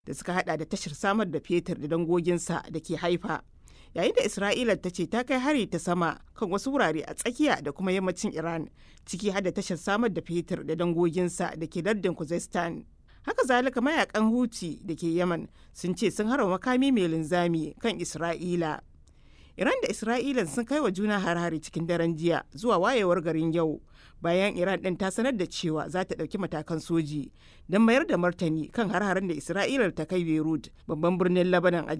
da suka hada da tashar samar da fetur da dangoginsa da ke haifa yayin da isra'ila ta ce ta kai hari ta sama kan wasu wurare a tsakiya da kuma yammacin iran ciki har da tashar samar da fetur da dangoginsa da ke lardin kuzestan haka zalika mayakan huti da ke yaman sun ce sun harba makami mai linzami kan isra'ila iran da isra'ila sun kai wa juna har-hari cikin daren jiya zuwa wayewar garin yau bayan iran din ta sanar da cewa za ta ɗauki matakan soji don mayar da martani kan har-haren da isra'ila ta kai beirut babban birnin labanan a